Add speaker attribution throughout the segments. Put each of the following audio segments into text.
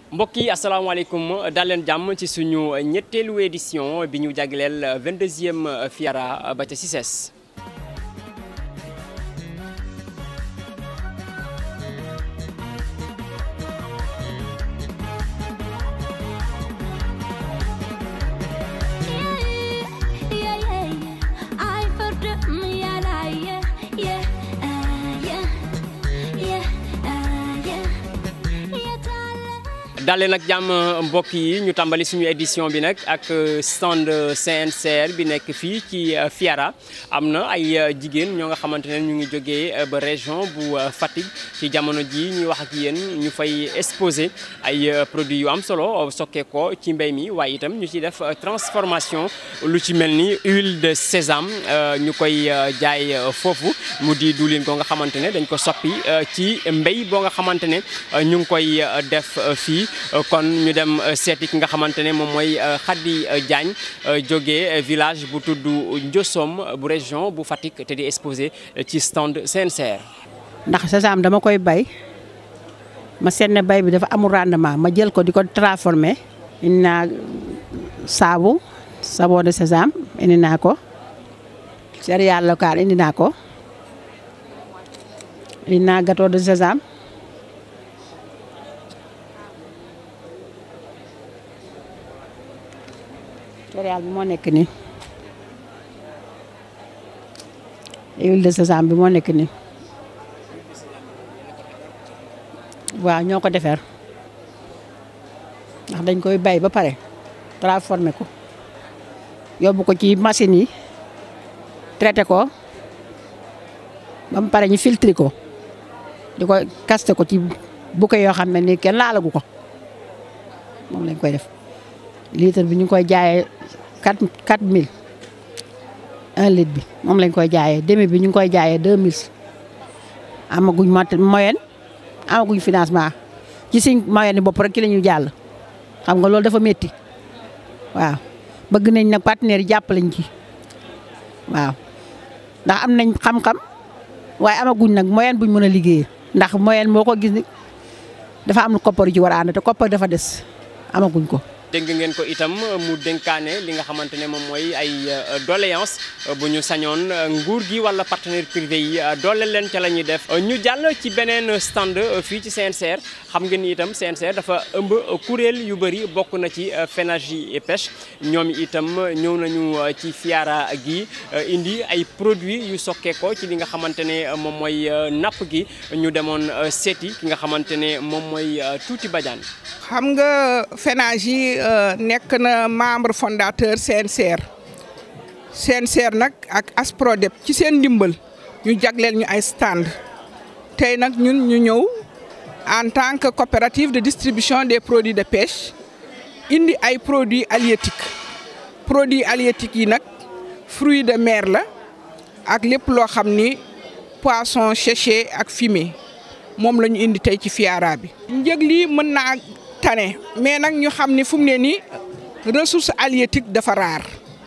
Speaker 1: mbokk yi asalaamaaleykum daal leen jàmm ci suñu ñetteelu édition bi ñu jagleel 22e Fiara ba ca Cissés. dalee nag jàmm mbokk yi ñu tàmbali suñu édition bi nag ak stand CNCR bi nekk fii ci Fiara am na ay jigéen ñoo nga xamante ne ñu ngi jógee ba région bu Fatick ci jamono ji ñuy wax ak yéen ñu fay exposé ay produits yu am solo sokkee ko ci mbéy mi waaye itam ñu ci def transformation lu ci mel ni huile de sésame ñu koy jaay foofu mu di diwlin ko nga xamante ne dañ ko soppi ci mbéy boo nga xamante ne ñu ngi koy def fii kon ñu dem seeti ki nga xamante ne moom mooy Khady Diagne jógee village bu tudd Ndiosom bu région bu Fatick te di exposé ci stand CNCR.
Speaker 2: ndax sésame dama koy bay ma seet ne bay bi dafa amul rendement ma jël ko di ko transformé indi naa saabu savon de sésame indi naa ko céréale locale indi naa ko indi naa gâteau de sésame. céréale bi moo nekk nii huile de sésame bi moo nekk nii waaw ñoo ko defar ndax dañ koy bay ba pare transformé ko yóbbu ko ci machine yi traité ko ba mu pare ñu filtré ko di ko kaste ko ci bouquet yoo xam ne nii kenn laalagu ko moom lañ koy def litre bi ñu ngi koy jaayee quatre quatre mille un litre bi moom lañ koy jaayee demi bi ñu ngi koy jaayee deux mille amaguñ mat moyenne amaguñ financement ci suñ moyenne bopp rek ki la ñuy jàll xam nga loolu dafa métti waaw bëgg nañ nag partenaires yi jàppalañ ci waaw ndax am nañ xam-xam waaye amaguñ nag moyenne buñ mën a liggéeyee ndax moyenne moo ko gis ni dafa am koppar yu ci war a ànd te koppar dafa des amaguñ ko.
Speaker 1: dégg ngeen ko itam mu dénkaane li nga xamante ne moom mooy ay doléance bu ñu sañoon nguur gi wala partenaire privé yi doole leen ca la ñuy def ñu jàll ci beneen stand fii ci CNCR xam ngeen ni itam CNCR dafa ëmb kuréel yu bëri bokk na ci FENAGI et pêche ñoom itam ñëw nañu ci Fiara gi indi ay produits yu sokkeekoo ci li nga xamante ne moom mooy napp gi ñu demoon seeti ki nga xamante ne moom mooy Tuuti Badiane
Speaker 3: xam nga FENAGI nekk na membre fondateur CNCR CNCR nag ak ASPRODEP ci seen ndimbal ñu jagleel ñu ay stand tey nag ñun ñu ñëw en tant que coopérative de distribution des produits de pêche indi ay produits halieutiques produits halieutiques yi nag fruits de mer la ak lépp loo xam ni poisson séché ak fumé moom la ñu indi tey ci Fiara bi. njëg lii mën naa tane mais nag ñu xam ni fu mu ne nii ressource halieutique dafa raar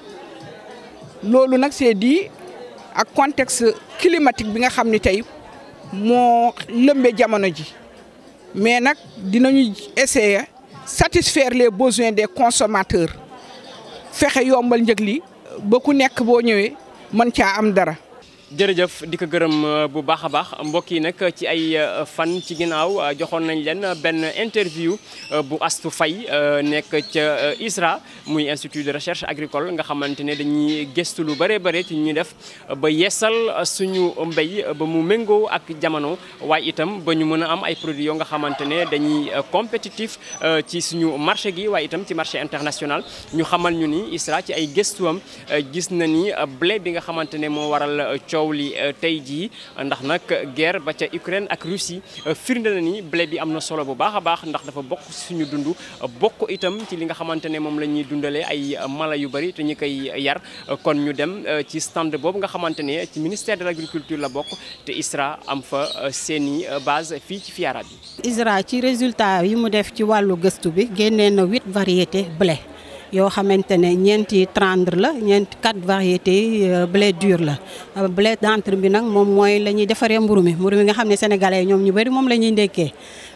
Speaker 3: loolu nag c'est dit ak contexte climatique bi nga xam ni tey moo lëmbe jamono ji mais nag dinañu essayer satisfaire les besoins des consommateurs fexe yombal njëg li ba ku nekk boo ñëwee mën caa am dara.
Speaker 1: jërëjëf di ko gërëm bu baax a baax mbokk yi nag ci ay fan ci ginnaaw joxoon nañ leen benn interview bu Astou Faye nekk ca ISRA muy institut de recherche agricole nga xamante ne dañuy gëstu lu bëree bëri ci ñuy def ba yeesal suñu mbéy ba mu méngoo ak jamono waaye itam ba ñu mën a am ay produits yoo nga xamante ne dañuy compétitif ci suñu marché gi waaye itam ci marché international ñu xamal ñu ni ISRA ci ay gëstuwam gis na ni blé bi nga xamante ne moo waral coow li tey jii ndax nag guerre ba ca Ukraine ak Russie firnde na ni blé bi am na solo bu baax a baax ndax dafa bokk suñu dund bokk itam ci li nga xamante ne moom la ñuy dundalee ay mala yu bëri te ñu koy yar kon ñu dem ci stand boobu nga xamante ne ci ministère de l'agriculture la bokk te ISRA am fa seeni base fii ci Fiara bi.
Speaker 4: ISRA ci résultat yi mu def ci wàllu gëstu bi génnee na huit variétés blé. yoo xamante ne ñeenti tendre la ñeenti quatre variétés blé dur la blé d'entre bi nag moom mooy la ñuy defaree mburu mi mburu mi nga xam ne sénégalais ñoom ñu bëri moom la ñuy ndekkee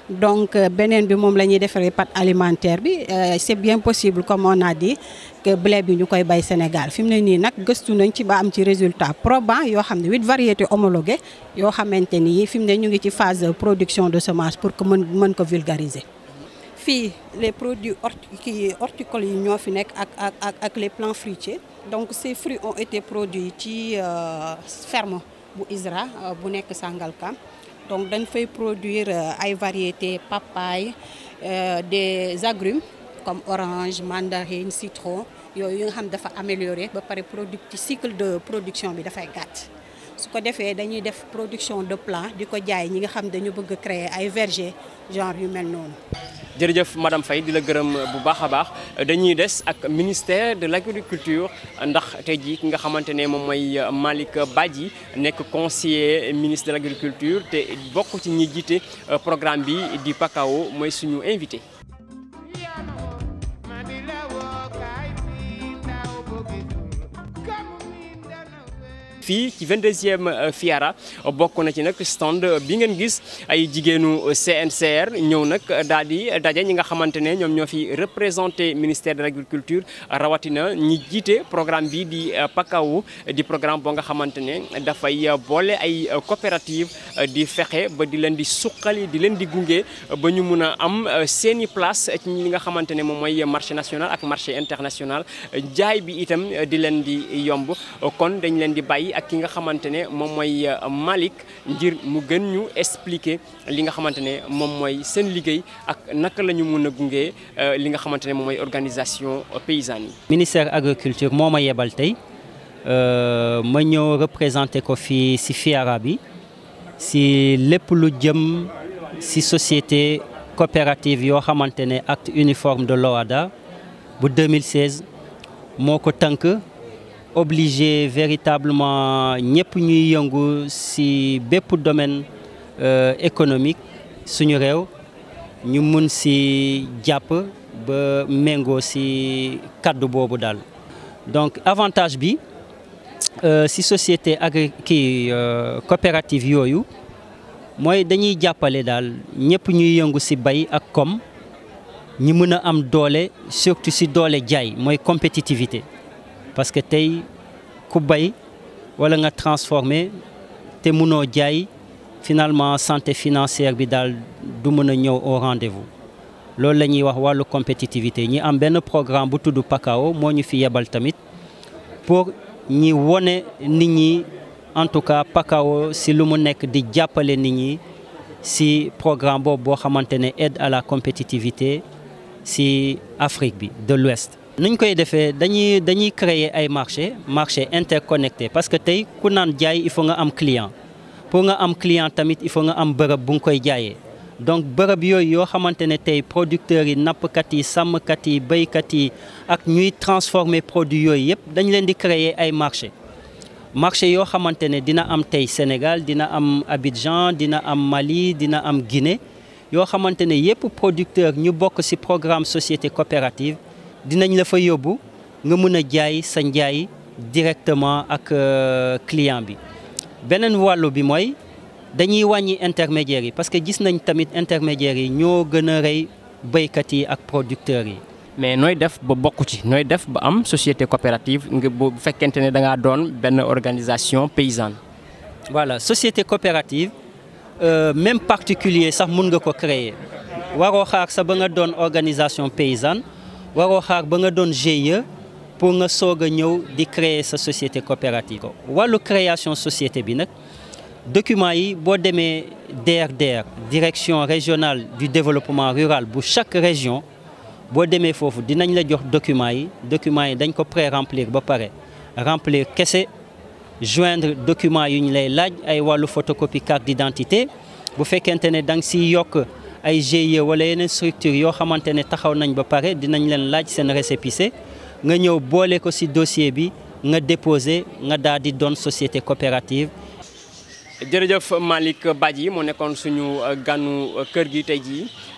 Speaker 4: donc beneen bi moom la ñuy defaree pâte alimentaire bi c'est bien possible comme on a dit que blé bi ñu koy bay Sénégal fi mu ne nii nag gëstu nañ ci ba am ci résultat probant yoo xam ne huit variétés homologuées yoo xamante ni fi mu ne ñu ngi ci phase de production de semence pour que mën mën ko vulgariser. fii les produits horti horticoles yi ñoo fi nekk ak ak ak ak les plants fruitiers donc ces fruits ont été produits ci ferme bu ISRA bu nekk Sangalkam donc dañ fay produire ay variétés papaye des agrumes comme orange mandarine citron yooyu yi nga xam dafa amélioré ba pare produit ci cycle de production bi dafay gàtt su ko defee dañuy def production de plant di ko jaay ñi nga xam dañu bëgg a créer ay verger genre yu mel noonu.
Speaker 1: jërëjëf madame Faye di la gërëm bu baax a baax dañuy des ak ministère de l' agriculture ndax tey jii ki nga xamante ne moom mooy Malick Badji nekk conseiller ministre de l' agriculture te bokk ci ñi jiite programme bi di PACAO mooy suñu invité. fii ci 22e Fiara bokk na ci nag stand bi ngeen gis ay jigéenu CNCR ñëw nag daal di daje ñi nga xamante ne ñoom ñoo fi représenté ministère de l' agriculture rawatina ñi jiite programme bi di PACAO di programme boo nga xamante ne dafay boole ay coopérative di fexe ba di leen di suqali di leen di gunge ba ñu mun a am seeni place ci ñi nga xamante ne moom mooy marché national ak marché international jaay bi itam di leen di yomb kon dañ leen di bàyyi ak ki nga xamante ne moom mooy Malick ngir mu gën ñu expliquer li nga xamante ne moom mooy seen liggéey ak naka la ñu mun a gunge li nga xamante ne moom mooy organisation paysanne yi.
Speaker 5: ministère agriculture moo ma yebal tey ma ñëw représenté ko fii si Fiara bi si lépp lu jëm si société coopérative yoo xamante ne acte uniforme de l'OHADA bu 2016 moo ko tënk. obligé véritablement ñëpp ñuy yëngu ci bépp domaine économique suñu réew ñu mun ci jàpp ba méngoo ci kàddu boobu daal donc avantage bi ci société agri kii coopérative yooyu mooy dañuy jàppale daal ñëpp ñuy yëngu ci bay ak kom ñi mën a am doole surtout ci doole jaay mooy compétitivité parce que tey ku bay wala nga transformer te mënoo jaay finalement santé financière bi daal du mën a ñëw au rendez-vous loolu la ñuy wax wàllu compétitivité ñi am benn programme bu tudd PACAO moo ñu fi yebal tamit pour ñi wone nit ñi en tout cas PACAO si lu mu nekk di jàppale nit ñi si programme boobu boo xamante ne aide à la compétitivité si Afrique bi de l'Ouest nuñ koy defee dañuy dañuy créer ay marché marché interconnecté parce que tey ku naan jaay il faut nga am client pour nga am client tamit il faut nga am bërëb bu nga koy jaayee donc bërëb yooyu yoo xamante ne tey producteurs yi nappkat yi sàmmkat yi béykat yi ak ñuy transformer produits yooyu yëpp dañ leen di créer ay marché marché yoo xamante ne dina am tey Sénégal dina am Abidjan dina am Mali dina am Guinée yoo xamante ne yëpp producteur ñu bokk ci programme société coopérative dinañ la fa yóbbu nga mën a jaay sa njaay directement ak client bi beneen wàllu bi mooy dañuy wàññi intermédiaires yi parce que gis nañ tamit intermédiaires yi ñoo gën a rey béykat yi ak producteurs yi.
Speaker 1: mais nooy def ba bokk ci nooy def ba am société coopérative nga bu fekkente ne da ngaa doon benn organisation paysanne.
Speaker 5: voilà société coopérative euh, même particulier sax mun nga ko créer waroo xaar sa ba nga doon organisation paysanne. waroo xaar ba nga doon GIE pour nga soog a ñëw di créer sa société coopérative wàllu création société bi nag document yi boo demee DRDR direction régionale du développement rural bu chaque région boo demee foofu dinañ la jox document yi document yi dañ ko pré-remplir ba pare remplir kese joindre document yu ñu lay laaj ay wàllu photocopie carte d'identité bu fekkente ne da nga siy yokk ay GIE wala yeneen structure yoo xamante ne taxaw nañ ba pare dinañ leen laaj seen récépissé nga ñëw boole ko ci dossier bi nga déposé nga daal di doon société coopérative.
Speaker 1: jërëjëf Malick Badji moo nekkoon suñu ganu kër gi tey jii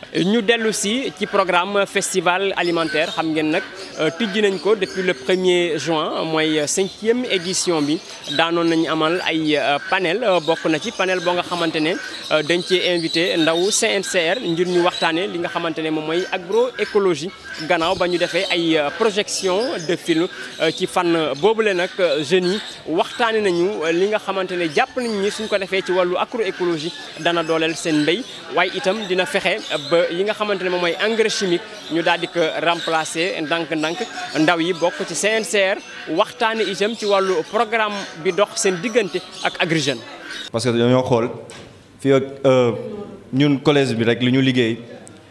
Speaker 1: ñu dellu si ci programme festival alimentaire xam ngeen nag tijji nañ ko depuis le premier juin mooy cinquième édition bi daanoon nañu amal ay panel bokk na ci panel boo nga xamante ne dañ cee invité ndaw CNCR ngir ñu waxtaanee li nga xamante ne moom mooy agroécologie gannaaw ba ñu defee ay projection de film ci fànn boobule nag jeunes yi waxtaane nañu li nga xamante ne jàpp nañ ni suñ ko defee ci wàllu agroécologie dana dooleel seen mbéy waaye itam dina fexe ba yi nga xamante ne moom mooy engrais chimique ñu daal di ko remplacer ndànk-ndànk ndaw yi bokk ci CNCR waxtaane itam ci wàllu programme bi dox seen diggante ak Agri Jeunes.
Speaker 6: parce que dañoo xool fii ak ñun collège bi rek li ñu liggéey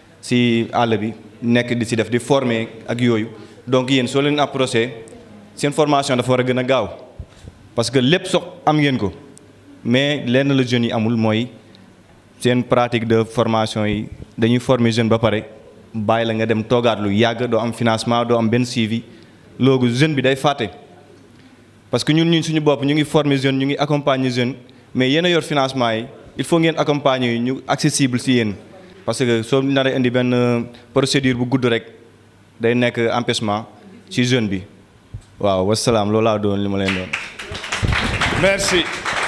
Speaker 6: si àll bi nekk di si def di former ak yooyu donc yéen soo leen approché seen formation dafa war a gën a gaaw parce que lépp sox am ngeen ko mais lenn la jeunes yi amul mooy seen pratique de formation yi dañuy former jeune ba pare bàyyi la nga dem toogaat lu yàgg doo am financement doo am benn suivi loolu jeune bi day fàtte parce que ñun ñun suñu bopp ñu ngi former jeune ñu ngi accompagner jeune mais yéen a yor financement yi il faut ngeen accompagner yi ñu accessible si yéen parce que soo naree indi benn procédure bu gudd rek day nekk empêchement ci jeune bi waaw wasalaam loolu laa doon li ma leen doon.
Speaker 7: merci.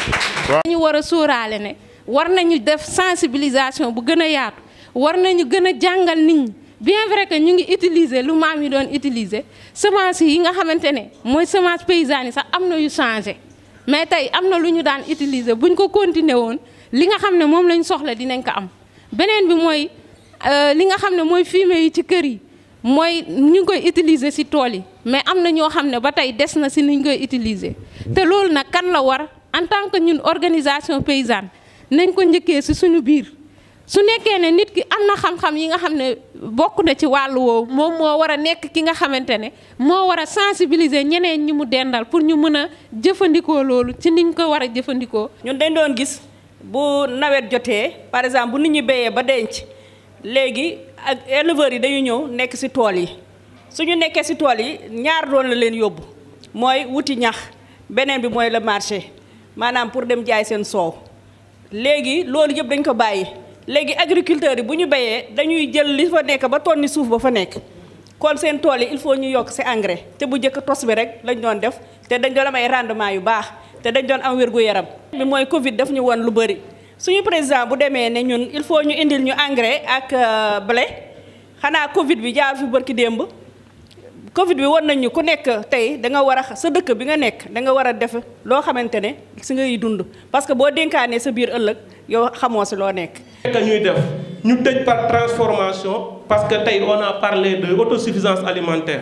Speaker 8: ñu war a sóoraale ne war nañu def sensibilisation bu gën a yaatu war nañu gën a jàngal nit ñi bien vrai que ñu ngi utiliser lu maam yi doon utiliser semence yi nga xamante ne mooy semence paysanne yi sax am na yu changé mais tey am na lu ñu daan utiliser buñ ko continuer woon li nga xam ne moom lañ soxla dinañ ko am. beneen bi mooy li nga xam ne mooy fumier yi ci kër yi mooy ñu ngi koy utiliser ci tool yi mais am na ñoo xam ne ba tey des na ci ni ñu koy utiliser te loolu nag kan la war en tant que ñun organisation paysanne nañ ko njëkkee ci suñu biir su nekkee ne nit ki am na xam-xam yi nga xam ne bokk na ci wàllu woowu moom moo war a nekk ki nga xamante ne moo war a sensibiliser ñeneen ñi mu dendal pour ñu mën a jëfandikoo loolu ci niñ ko war a jëfandikoo.
Speaker 9: ñun dañ doon gis. bu nawet jotee par exemple bu nit ñi béyee ba denc léegi ak éleveurs yi dañu ñëw nekk ci tool yi suñu nekkee ci tool yi ñaar doon la leen yóbbu mooy wuti ñax beneen bi mooy le marché maanaam pour dem jaay seen soow léegi loolu yëpp dañ ko bàyyi léegi agriculteurs yi bu ñu béyee dañuy jël li fa nekk ba tonni suuf ba fa nekk kon seen tool yi il faut ñu yokk ci engrais te bu njëkk tos bi rek lañ doon def te dañ doon am ay rendement yu baax te dañ doon am wérgu yaram bi mooy Covid daf ñu woon lu bëri suñu président bu demee ne ñun il faut ñu indil ñu engrais ak blé xanaa Covid bi jaar fi bërki démb Covid bi won nañ ñu ku nekk tey da nga war a sa dëkk bi nga nekk da nga war a def loo xamante ne si ngay dund parce que boo dénkaanee sa biir ëllëg yow xamoo si loo nekk.
Speaker 7: que ñuy def ñu tëj par transformation parce que tey on a parlé de autosuffisance alimentaire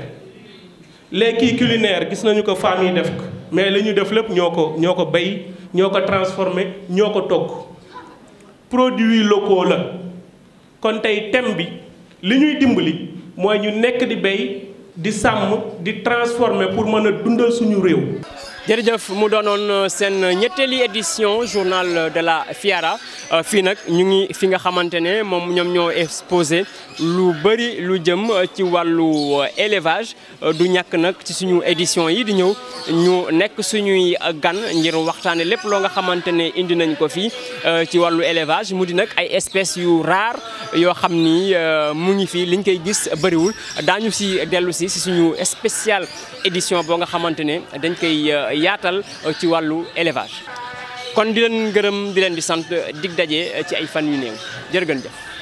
Speaker 7: les kii culinaire gis nañu ko femmes yi def ko mais li ñu def lépp ñoo ko ñoo ko béy ñoo ko transformé ñoo ko togg produits locaux la kon tey thème bi li ñuy dimbali mooy ñu nekk di béy di sàmm di transformer pour mën a dundal suñu réew.
Speaker 1: jërëjëf mu doonoon seen ñetteeli édition journal de la Fiara fii nag ñu ngi fi nga xamante ne moom ñoom ñoo exposé lu bëri lu jëm ci wàllu élevage du ñàkk nag ci suñu édition yi di ñëw ñu nekk suñuy gan ngir waxtaane lépp loo nga xamante ne indi nañ ko fii ci wàllu élevage mu di nag ay espèces yu rare yoo xam ni mu ngi fii liñ koy gis bëriwul daañu si dellu si si suñu spécial édition boo nga xamante ne dañ koy yaatal ci wàllu élevage kon di leen gërëm di leen di sant dig daje ci ay fan yu néew jërë ngeen jëf